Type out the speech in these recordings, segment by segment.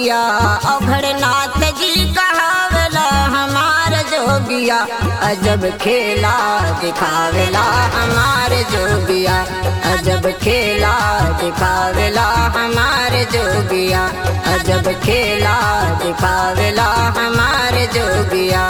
जोगिया अघड़नाथ जी कहावेला हमार जोगिया अजब खेला दिखावेला हमार जोगिया अजब खेला दिखावेला हमार जोगिया अजब खेला दिखावेला हमार जोगिया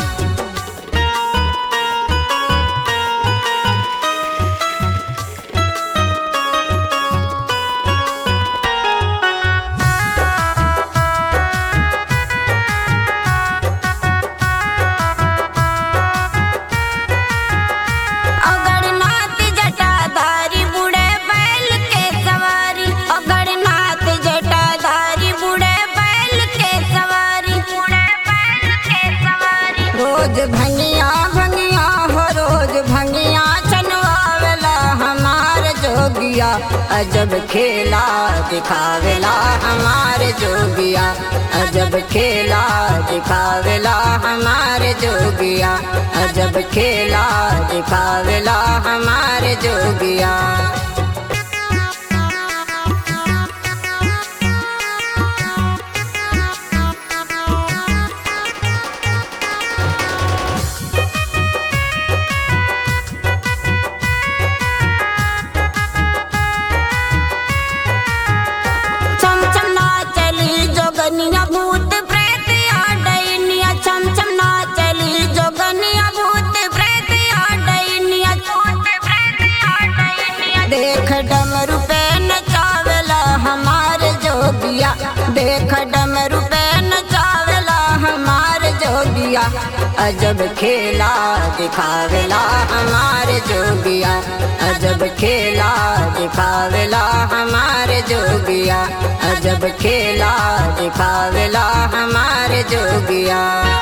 अगरनाथ जटाधारी बूढ़े बैल के सवारी अगरनाथ जटाधारी बूढ़े बैल के सवारी बूढ़े बैल के सवारी रोज भंगिया भंगिया हो रोज भंगिया चनवावेला हमार जोगिया अजब खेला दिखावेला हमार जोगिया अजब खेला दिखावेला हमार जोगिया अजब खेला दिखावेला हमार जोगिया चमचम ना चली जोगनिया भूत प्रेत आ डैनिया चमचम ना चली जोगनिया भूत प्रेत आ डैनिया भूत प्रेत आ डैनिया देख डमरू पे नचावेला हमार जोगिया देख डमरू पे नचावेला हमार जोगिया अजब खेला दिखावेला हमार जोगिया अजब खेला दिखावेला हमार जोगिया अजब खेला दिखावेला हमार जोगिया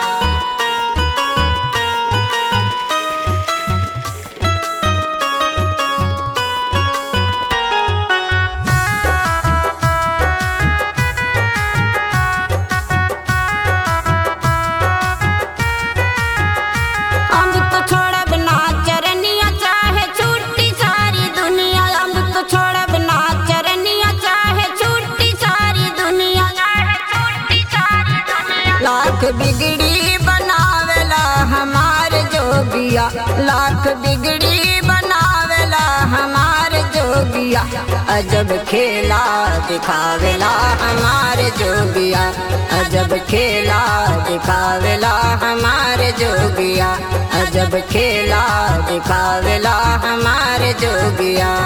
अम्ब तो छोड़ब ना चरनिया चाहे छूटी सारी दुनिया अम्ब तो छोड़ब ना चरनिया चाहे छूटी सारी दुनिया चाहे छूटी सारी दुनिया लाख बिगड़ी बनावेला हमार जोगिया लाख बिगड़ी बनावेला हमार जोगिया अजब खेला दिखावेला हमार जोगिया अजब खेला दिखावेला हमार जोगिया अजब खेला दिखावेला हमार जोगिया